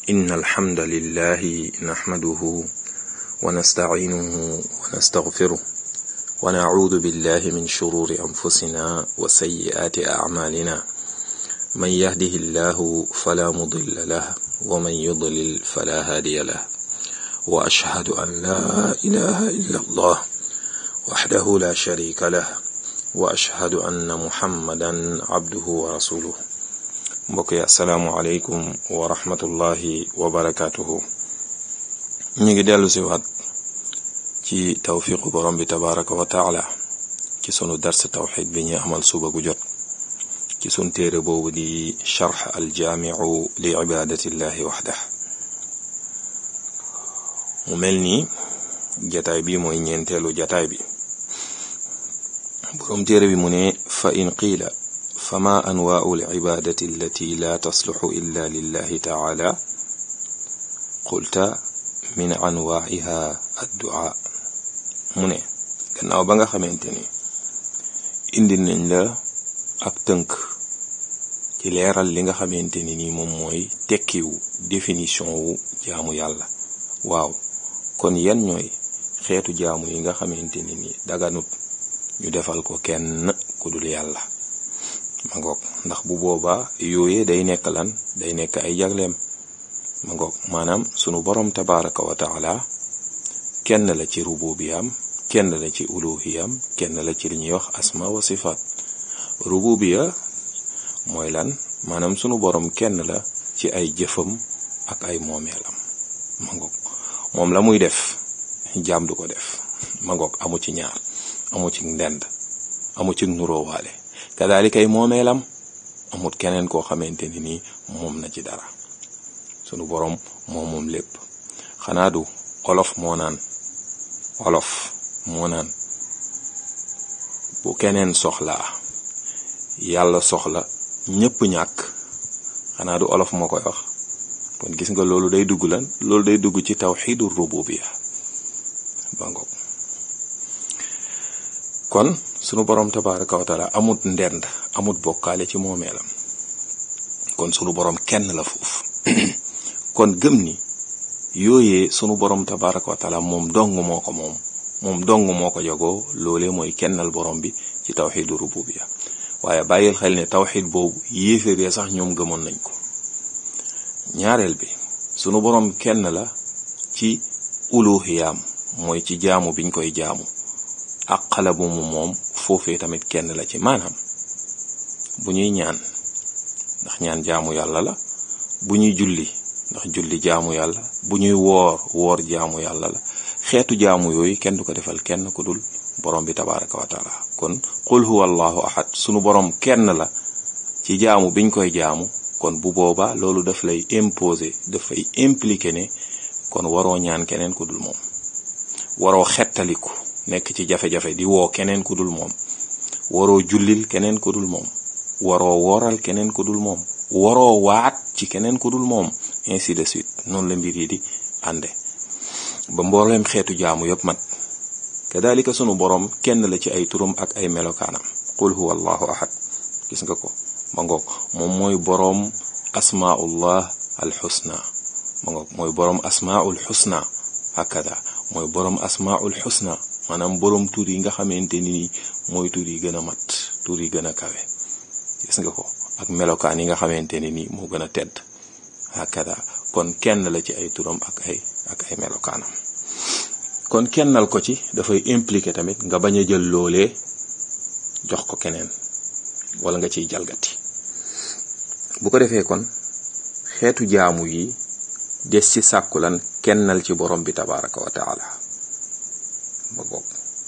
إن الحمد لله نحمده ونستعينه ونستغفره ونعوذ بالله من شرور أنفسنا وسيئات أعمالنا من يهده الله فلا مضل له ومن يضلل فلا هادي له وأشهد أن لا إله إلا الله وحده لا شريك له وأشهد أن محمدا عبده ورسوله mbokk yi asalaamualeykum wa rahmatullahi wa barakaatuhu ñu ngi dellu si waat ci tawfiqu borom bi tabaraka wa taala ci sunu dars tawxid bi ñu amal suba gu jot ci sun téere boobu di charx aljaamiu li ibadatillahi waxdah mu mel ni jataay bi mooy ñeenteelu jataay bi borom téere bi mu ne fa in qiila fama anwaau alcibadati allati la tasluxu illa lillahi taala qulta min anwaaiha addu'a mu ne gannaaw ba nga xamante ni indi nañ la ak tënk ci leeral li nga xamante ni nii moom mooy tekkiwu définition wu jaamu yàlla waaw kon yan ñooy xeetu jaamu yi nga xamante ni nii daganut ñu defal ko kenn ku dul yàlla ma ngoog ndax bu boobaa yooyee day nekk lan day nekk ay jagleem ma ngoog maanaam sunu borom tabaraka wa taala kenn la ci rububiyam kenn la ci uluhiyam kenn la ci li ñuy wax asma wa sifaat rububiya mooy lan maanaam sunu borom kenn la ci ay jëfam ak ay moomeelam ma ngoog moom la muy def jaam du ko def ma ngoog amu ci ñaar amu ci ndend amu ci nuróowaale kadaalika ay moomeelam amut keneen koo xamante ni nii moom na ci dara sunu boroom moom moom lépp xanaa du olof moo naan olof moo naan bu keneen soxlaa yàlla soxla ñépp ñàkk xanaa du olof moo koy wax kon gis nga loolu day dugg lan loolu day dugg ci tawxiidu rububiya ba ngoog kon sunu boroom tabaraka wa taala amut ndend amut bokkaale ci moomeelam kon sunu boroom kenn la foofu kon gëm ni yooyee sunu boroom tabaraka wa taala moom dong moo ko moom moom dong moo ko jagoo loolee mooy kennal borom bi ci tawxidu rububiya waaye bàyyil xel ne tawxid boobu yéeféree sax ñoom gëmoon nañ ko ñaareel bi sunu boroom kenn la ci uluhiyaam mooy ci jaamu biñ koy jaamu ak xala bu mu moom foofee tamit kenn la ci maanaam bu ñuy ñaan ndax ñaan jaamu yàlla la bu ñuy julli ndax julli jaamu yàlla bu ñuy woor woor jaamu yàlla la xeetu jaamu yooyu kenn du ko defal kenn ku dul borom bi tabaraka wa taala kon qul huwa allahu ahad sunu borom kenn la ci jaamu biñ koy jaamu kon bu boobaa loolu daf lay imposer dafay impliquer ne kon waroo ñaan keneen ku dul moom waroo xettaliku nekk ci jafe-jafe di woo keneen ku dul moom waroo jullil keneen ku dul moom waroo wooral keneen ku dul moom waroo waat ci keneen ku dul moom ainsi de suite noonu la mbir yi di ànde ba mbooleem xeetu jaamu yépp mat kadalika sunu boroom kenn la ci ay turam ak ay melokaanam qul huwa allahu ahad gis nga ko ma ngoog moom mooy boroom asmaullah alxusna ma ngoog mooy boroom asmaul xusna hakada mooy boroom asmaul xusna maanaam boroom tur yi nga xamante ni mooy tur yi gën a mat tur yi gën a kawe gis nga ko ak melokaan yi nga xamante ni nii moo gën a tedd hakada kon kenn la ci ay turam ak ay ak ay melokaanam kon kennal ko ci dafay impliqué tamit nga bañ a jël loolee jox ko keneen wala nga ciy jalgati bu ko defee kon xeetu jaamu yi des ci sàkku lan kennal ci borom bi tabaraka wa taala ba goog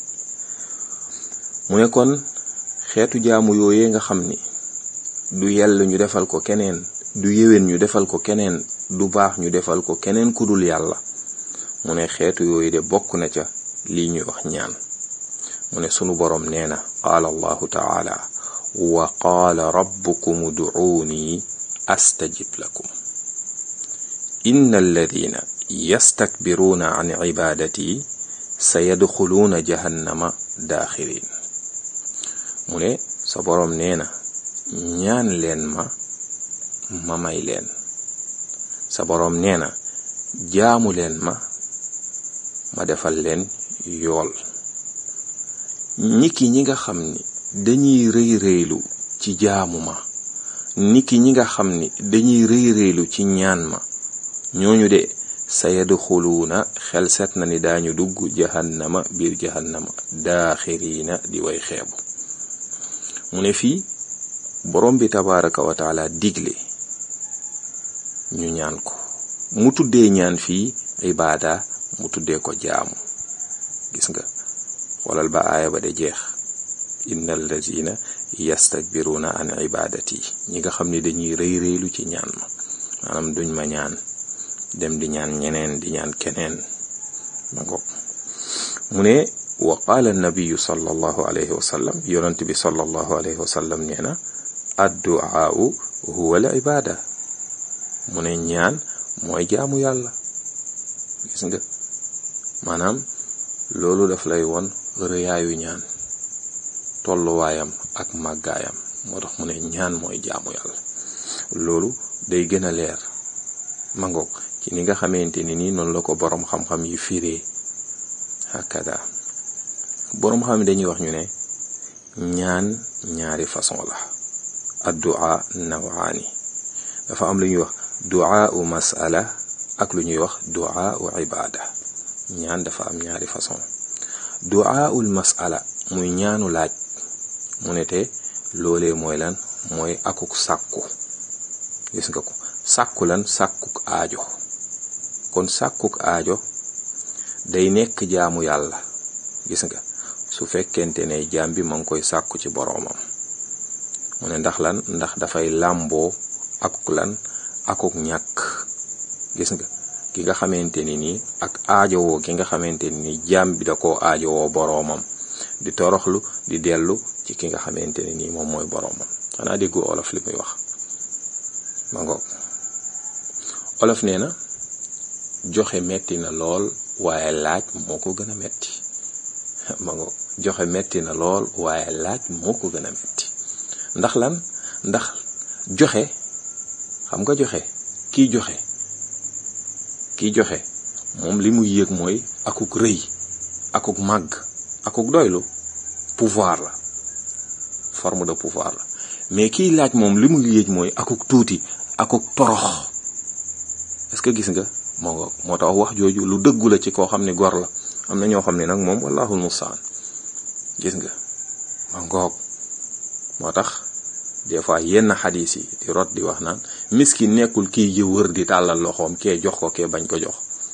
mu ne kon xeetu jaamu yooyee nga xam ni du yell ñu defal ko keneen du yéwén ñu defal ko keneen du baax ñu defal ko keneen ku dul yàlla mu ne xeetu yooyu de bokk na ca lii ñuy wax ñaan mu ne sunu boroom nee na qaala allahu taala wa qaala rabbukum uduuni astajib lakum inna alladina yastakbiruuna an cibaadati sayadxuluuna jahannama daaxirin mu ne sa boroom nee na ñaan leen ma ma may leen sa boroom nee na jaamu leen ma ma defal leen yool niki ñi nga xam ni dañuy rëy rëylu ci jaamu ma niki ñi nga xam ni dañuy rëy rëylu ci ñaan ma ñooñu de sayadxuluuna xel set na ni daañu dugg jahannama biir jahannama daaxiriina di way xeebu mu ne fii borom bi tabaraka wa taala digle ñu ñaan ko mu tuddee ñaan fii ibaada mu tuddee ko jaamu gis nga xoolal ba aaya ba de jeex inna allazina yastakbiruna an ibadati ñi nga xam ne dañuy rëy rëylu ci ñaan ma maanaam duñ ma ñaan dem di ñaan ñeneen di ñaan keneen ma ngoog mu ne wa qaala nabiyu sallallahu alayhi wa sallam yonent bi sallallahu alayhi wa sallam nee na adduaau huwa al ibada mu ne ñaan mooy jaamu yàlla gis nga maanaam loolu daf lay won rëyaayu ñaan tolluwaayam ak màggaayam moo tax mu ne ñaan mooy jaamu yàlla loolu day gën a leer mangoog ci ni nga xamante ni nii noonu la ko boroom xam-xam yi firee hakada boroom xam dañuy wax ñu ne ñaan ñaari façon la addua nawaani dafa am lu ñuy wax duaa u masala ak lu ñuy wax duaa u ibada ñaan dafa am ñaari façon duaa ul masala muy ñaanu laaj mu ne te loolee mooy lan mooy akuk sàkku gis nga ko sàkku lan sàkkuk aajo kon sàkkuk aajo day nekk jaamu yàlla gis nga su fekkente ne jaam bi ma ngi koy sàkku ci boroomam mu ne ndax lan ndax dafay làmboo akuk lan akuk ñàkk gis nga ki nga xamante ni nii ak aajowoo ki nga xamante ni nii jaam bi da koo aajowoo boroomam di toroxlu di dellu ci ki nga xamante ni nii moom mooy boroomam xanaa déggu olof li muy wax ma ngoog olof nee na joxe metti na lool waaye laaj moo ko gën a metti ma ngoog joxe metti na lool waaye laaj moo ko gën a metti ndax lan ndax joxe xam nga joxe kiy joxe kiy joxe moom li muy yëg mooy akuk rëy akuk màgg akuk doylu pouvoir la forme de pouvoir la mais kiy laaj moom li muy yëg mooy akuk tuuti akuk torox est-ce que gis nga moo nga moo tax wax jooju lu dëggu la ci koo xam ne gor la am na ñoo xam ne nag moom wallahul mustaan gis nga ma ngoog moo tax des fois yenn xadis yi di rot di wax naan miskin nekkul kii jë wër di tàllal loxoom kee jox ko kee bañ ko jox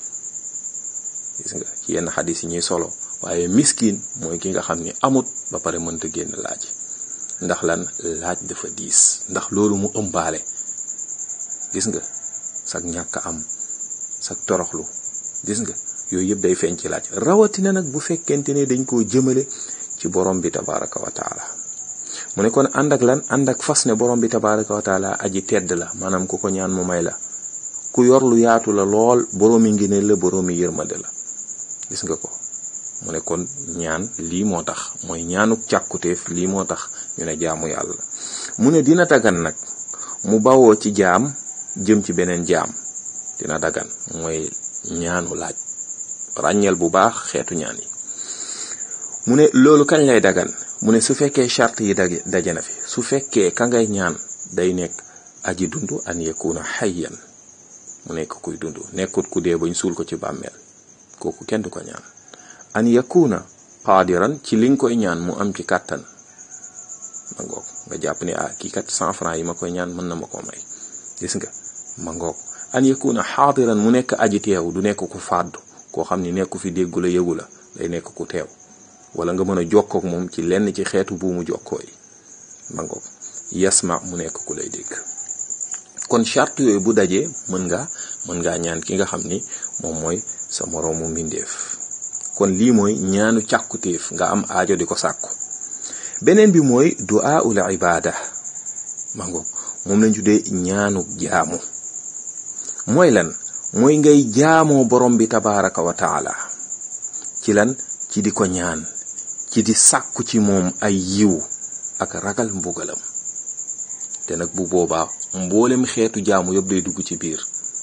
gis nga ci yenn xadis yi ñuy solo waaye miskin mooy ki nga xam ni amut ba pare mënta génn laaj ndax lan laaj dafa diis ndax loolu mu ëmbaale gis nga sag ñàkk am sag toroxlu gis nga yooyu yëpp day feeñ ci laaj rawatina nag bu fekkente ne dañ koo jëmale ci borom bi tabaraka wa taala mu ne kon ànd ak lan ànd ak fas ne borom bi tabaraka wa taala aji tedd la maanaam ku ko ñaan mu may la ku yor lu yaatu la lool boroomi ngëneel la boroomi yërmande la gis nga ko mu ne kon ñaan lii moo tax mooy ñaanuk càkkutéef lii moo tax ñu ne jaamu yàlla mu ne dina dagan nag mu bawoo ci jaam jëm ci beneen jaam dina dagan mooy ñaanu laaj ràññeel bu baax xeetu ñaan yi mu ne loolu kañ lay dagan mu ne su fekkee charte yi daje daje na fi su fekkee ka ngay ñaan day nekk aji dund an yakuna hayyan mu nekk kuy dund nekkut ku dee bañ suul ko ci bàmmeel kooku kenn du ko ñaan an yakuna qaadiran ci li nga koy ñaan mu am ci kàttan ma ngoog nga jàpp ne ah kii kat cent francs yi ma koy ñaan mën na ma koo may gis nga ma ngoog an yakuna xaadiran mu nekk aji teew du nekk ku fàddu koo xam ni nekku fi déggu la yëgu la day nekk ku teew wala nga mën a jokkook moom ci lenn ci xeetu buumu jokkoo yi ma ngoog yasma mu nekk ku lay dégg kon charte yooyu bu dajee mën nga mën ngaa ñaan ki nga xam ni moom mooy sa moroomu mbindeef kon lii mooy ñaanu càkkutéef nga am aajo di ko sàkku beneen bi mooy du'a ul ibada ma ngoog moom lañ tuddee ñaanu jaamu mooy lan mooy ngay jaamoo borom bi tabaraka wa taala ci lan ci di ko ñaan ci di sàkku ci moom ay yiw ak ragal mbugalam te nag bu boobaa mboolem xeetu jaamu yëpp day dugg ci biir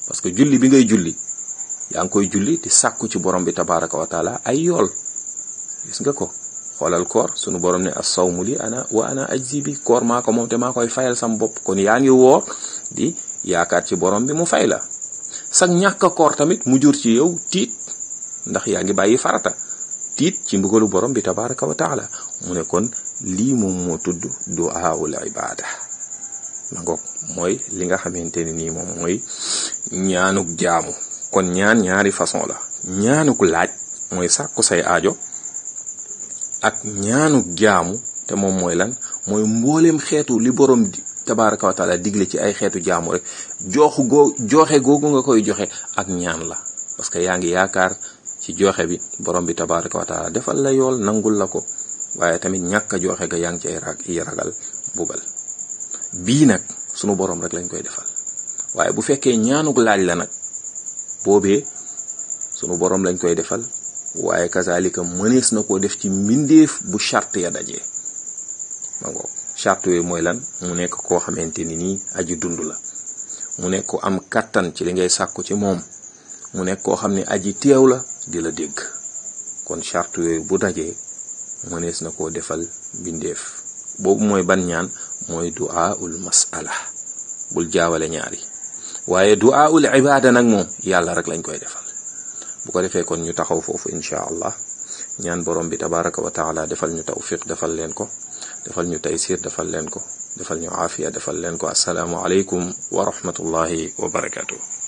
parce que julli bi ngay julli yaa ngi koy julli di sàkku ci borom bi tabaraka wa taala ay yool gis nga ko xoolal koor sunu borom ne as sawmu li ana wa ana ajzi bi koor maa ko moom te maa koy fayal sam bopp kon yaa ngi woor di yaakaar ci borom bi mu fay la sag ñàkk a koor tamit mu jur ci yow tiit ndax yaa ngi bàyyi farata tiit ci mbugalu borom bi tabaraka wa taala mu ne kon lii moom moo tudd du'aul ibada ma ngoog mooy li nga xamante ne nii moom mooy ñaanuk jaamu kon ñaan ñaari façon la ñaanuk laaj mooy sàkku say aajo ak ñaanuk jaamu te moom mooy lan mooy mbooleem xeetu li borom di tabaraka wa taala digle ci ay xeetu jaamu rek jooxu goo joxe googu nga koy joxe ak ñaan la parce que yaa ngi yaakaar ci joxe bi borom bi tabaraka wa taala defal la yool nangul la ko waaye tamit ñàkk a joxe ga yaa ngi cay rag yi ragal bugal bii nag sunu borom rek lañ koy defal waaye bu fekkee ñaanuk laaj la nag boobee sunu borom lañ koy defal waaye kazalika mënees na koo def ci mbindeef bu charte ya dajee ma ngoog charte yooyu mooy lan mu nekk koo xamante ni nii aji dund la mu nekk ko am kattan ci li ngay sàkku ci moom mu nekk koo xam ne aji teew la di la dégg kon charte yooyu bu dajee mënees na koo defal mbindeef boobu mooy ban ñaan mooy du'aul masala bul jaawale ñaari waaye du'aul ibada nag moom yàlla rek lañ koy defal bu ko defee kon ñu taxaw foofu insha allah ñaan borom bi tabaraka wa taala defal ñu tawfiq defal leen ko defal ñu taysir defal leen ko defal ñu aafiya defal leen ko assalaamu aleykum wa rahmatullahi wa barakatuh